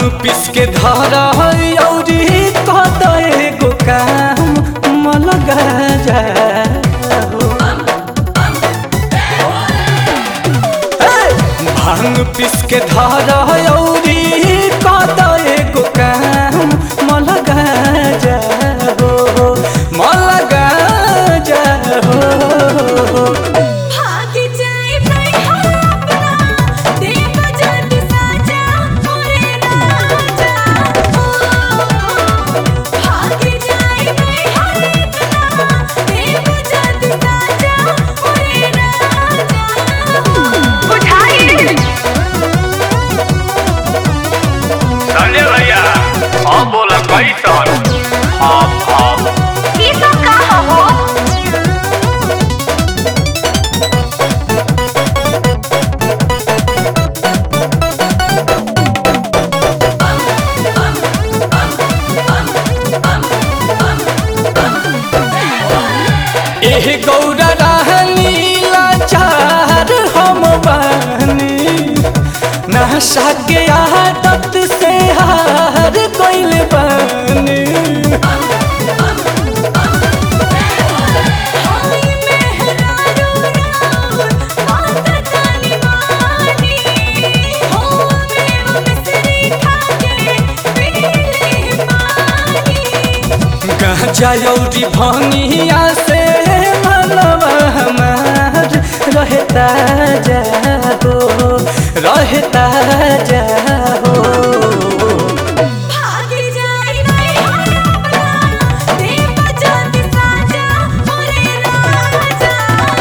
पिस के धारा औरी कद एगो काम मलगा जा भांग पिस के धारा औरी कद एगो काम मलगा जा हो मलगा जा हो भागी जाए नहीं अपना देव जद साजा मोरे राजा भागी जाए नहीं अपना देव जद साजा मोरे राजा उठाइए संजय भैया हाँ बोला कैसन हाँ हाँ ये सब कहा हो एह गौरा रहनी लाचार हम बानी नशा के आदत से हार गइल बानी हाय मेहरारू राम बात कानी मानी हो मेवा मिसरी खाके पीले पानी गांजा औरी भंगिया से मनवा हमार रहता जा हो रहता जा हो भागी जाए नहीं अपना देव जद साजा मोरे राजा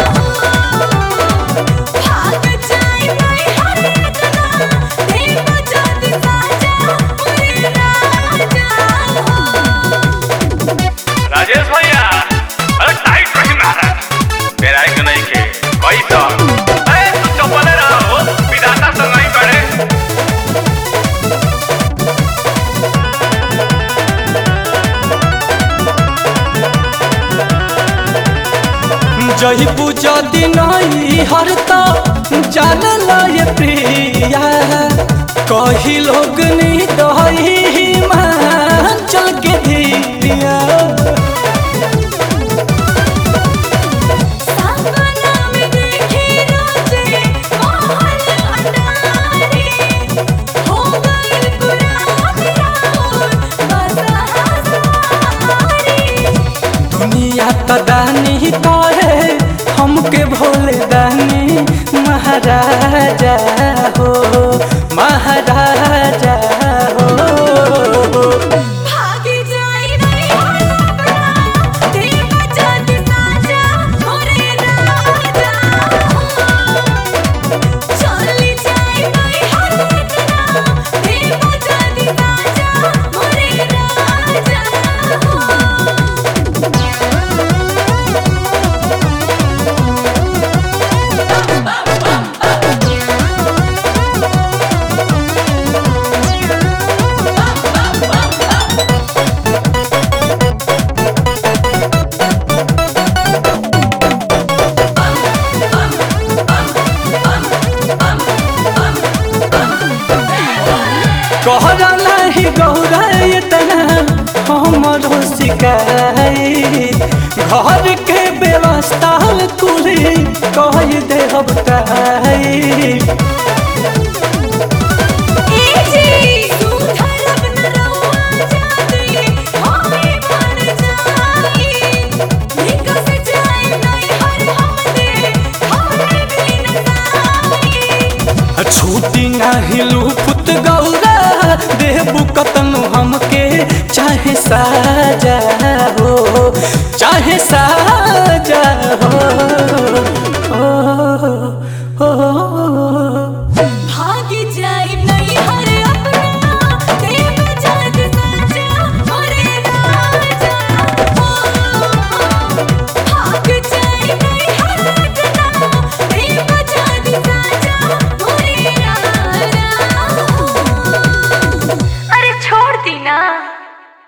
भाग जाए नहीं अपना देव जद साजा मोरे राजा राजेश भैया अरे टाइट रही महाराज तेरा एक नहीं के कैसन अरे तू चपले रहो विधाता संग नहीं करे जही पूजा दिन हर तो जान लय प्रिया कही लोग नी दही मान चल के धिया सपना में देखी रोजे मोहन अटारी हो गई पुरान राउर बसा हसारी दुनिया तो दानी कहे हमके भोले दानी महाराजा हो महाराजा हो भागी जाए नहीं अपना देव जद साजा मोरे राजा चली जाए नहीं अपना देव जद साजा मोरे राजा कहरा नहीं गौरा इतना हमरो शिकायत घर के व्यवस्था कुली कह दे हम एजी सुधरब न रउआ जाती होई मर जाई निकस जाए नहीं हर हमदे हमरे बिन साई छूटी नहीं लूपुत गौरा देबू कतनु हमके चाहे साजा हो चाहे सा